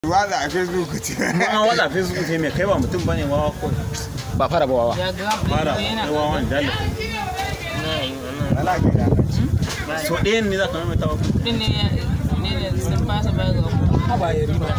Wada a Facebook ce. an wada facebook sai mai kai ba mutum bane wawa ko ba fara ba wawa fara kai wawan dalla Wala ke da. so ɗayan ne za ka maimaita wa ba ya riba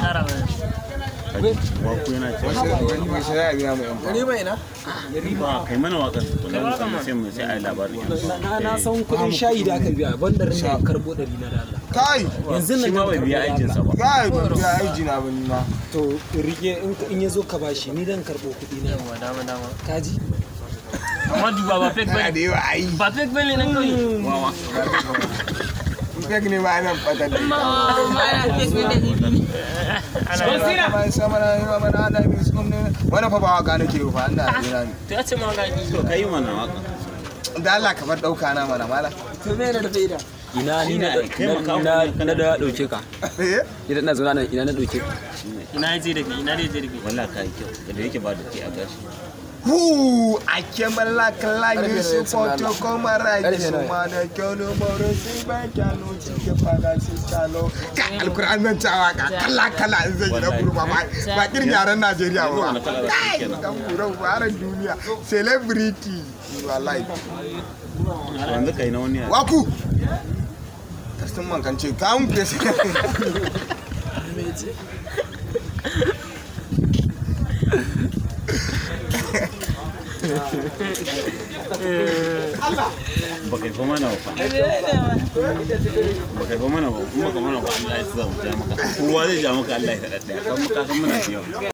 wa ku yana ce Wani mai sai ya biya mu yan fa. riba ina ba kai mana waƙar wannan kuma sai mu sai a yi labarin na na san kuɗin shayi da aka biya banda rin da karbo ɗari na dala Kai! yanzu shi nan ma bai karɓo biya ɗari aikinsa na. ba Kai ban biya aiki na bani ma. to rike in in ya zo ka bashi ni dan karɓo kuɗi na yawa dama dama kaji amma duba ba fake Kana bane da yawa ai. ba fake bane nan kawai wawa Fake ne ba nan fata da. basira Sama sama na yi mana ana bi su kuma wani fa ba waka nake yi fa ina jira ne. to ya ce ma ga to kai mana waƙa Da Allah ka bar dauka na mana mala. to me da faida ina ni na Kai makaho na ne, na da dauke ka Eh? idan na zauna nan ina na dauke ka ina ya je da kai ina ya je da kai wallahi kai kyau da yake ba da ke a gashi Hu a kemala kala yi su foto kuma rai su ma da kyau moro sai ba kyalo cikin fada su kyalo. Ka alkur'an nan cewa ka kala kala in zai gina burba ba ba kirin yaren Najeriya yanzu ba. wani kala da shi kenan Dan buran baran duniya celebrity wallahi. yanzu kai na wani yare Waku! Kastin man kan ce kawun fesa. ba kai fa mana ba ba kai fa mana ba kuma ka mana ba Allah ya sa mu ja maka kowa zai ja maka Allah ya sa ɗaya kan maka san muna da yawa